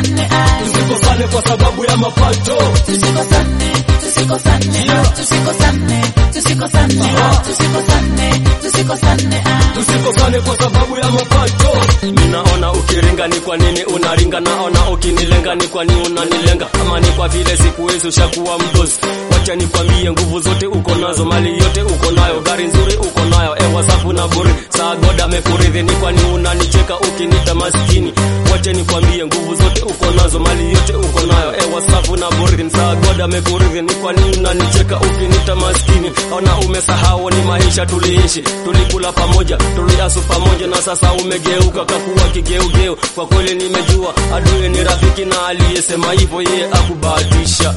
tusikosane ah. tusikosane kwa sababu ya mapato tusikosane tusikosane tusikosane tusikosane tusikosane tusikosane ah. tusikosane kwa sababu ya mapato minaona ukiringa ni kwa nini unaringa naona ukinilenga ni kwa nini unanilenga ama ni kwa vile siku hizi ushakuwa mdozi wacha nikwambie nguvu zote uko nazo mali yote uko nayo gari nzuri uko nayo ewa safu na buri saa goda amekuridhi ni kwa nini unanicheka ukinita maskini wacha nikwambie nguvu zote uko nazo mali yote uko nayo ewa safu na buri saa goda amekuridhi ni kwa nini unanicheka ukinita maskini ona umesahau ni maisha tuliishi tulikula pamoja tuliasu pamoja na sasa umegeuka kakuwa kigeugeu kwa kweli nimejua adui ni rafiki na aliyesema hivyo yeye akubahatisha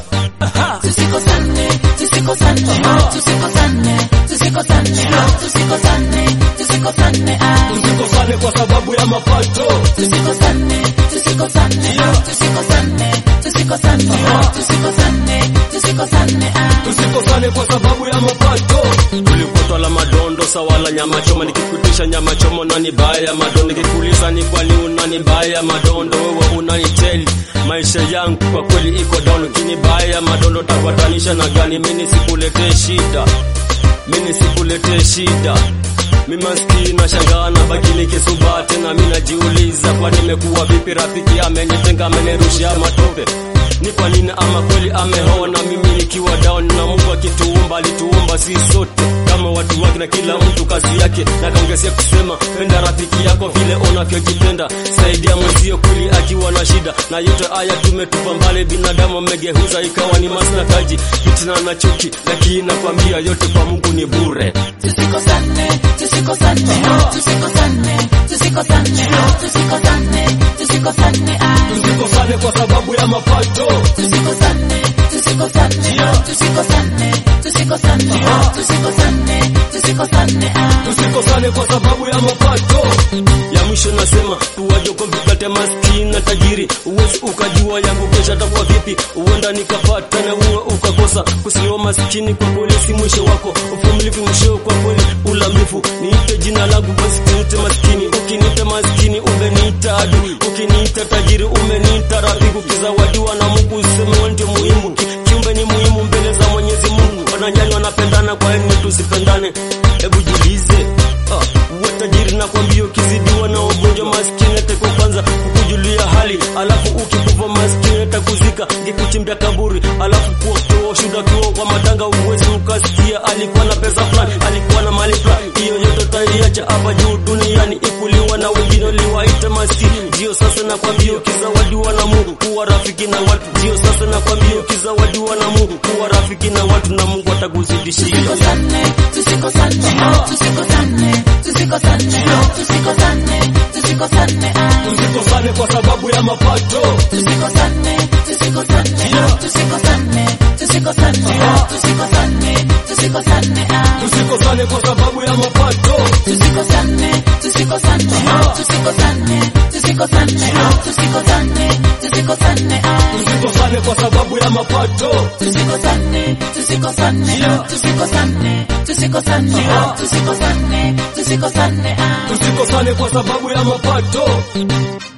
tusikosane tusikosane tusikosane tusikosane tusikosane tusikosane ah. tusikosane kwa sababu ya mapato tusikosane tusikosane tusikosane tusikosane tusikosane tusikosane ah. tusikosane kwa sababu ya mapato tulikutwa la madondo sawa la nyama choma nikikutisha nyama choma nani baya ya madondo nikikuuliza ni kwani unani baya ya madondo wewe unaniteli maisha yangu kwa kweli iko down kini baya ya madondo takwatanisha na gani mimi sikuletee shida mimi sikuletee shida mimi maskini nashangaa na baki nikisuba tena mimi najiuliza kwa nimekuwa vipi rafiki amenitenga amenirushia matope ni kwa nini ama kweli ameona mimi nikiwa down na Mungu akituumba alituumba si sote kama watu wake na kila mtu kazi yake na kaongezea kusema penda rafiki yako vile unavyojipenda saidia mwenzio kweli akiwa na shida na yote haya tumetupa mbali binadamu amegeuza ikawa ni maslakaji fitina na chuki lakini nakwambia yote kwa Mungu ni bure tusikosane tusikosane tusikosane tusikosane tusikosane tusikosane ah. tusikosane kwa sababu ya mapato tusikosane tusikosane tusikosane tusikosane tusikosane tusikosane ah. tusikosane kwa sababu ya mapato ya mwisho nasema tuwaje kwa vikate maskini na tajiri uwezi ukajua yangu kesha takuwa vipi uenda nikapata na uwe ukakosa kusiwa maskini kwa kweli si mwisho wako uvumilivu mwisho kwa kweli ulambifu niite jina langu basi niite maskini ukiniita maskini umeniita adui ukiniita tajiri umeniita rafiki ukizawadiwa na Mungu useme wewe ndio muhimu Ki- kiumbe ni muhimu mbele za Mwenyezi Mungu wananyani wanapendana kwa nini tusipendane hebu jiulize ah, uwe tajiri na kwambia ukizidiwa na ugonjwa maskini atako kwanza kukujulia hali alafu ukikufa maskini atakuzika ngikuchimbia kaburi alafu kuotoa shuda kiwa kwa matanga uwezi ukasikia alikuwa na pesa fulani alikuwa na mali fulani hiyo yote taiacha hapa juu duniani ikuliwa na wengine uliwaita maskini ndio sasa nakwambia ukizawadiwa na Mungu kuwa rafiki na watu ndio sasa nakwambia ukizawadiwa na Mungu kuwa rafiki na watu na Mungu atakuzidishia tusikosane tusikosane tusikosane tusikosane tusikosane tusikosane ah. tusikosane kwa sababu ya mapato tusikosane tusikosane tusikosane tusikosane tusikosane tusikosane ah. tusikosane kwa sababu ya mapato tusikosane tusikosane tusikosane tusikosane tusikosane tusikosane ah. tusikosane kwa sababu ya mapato tusikosane tusikosane tusikosane tusikosane tusikosane tusikosane ah. tusikosane kwa sababu ya mapato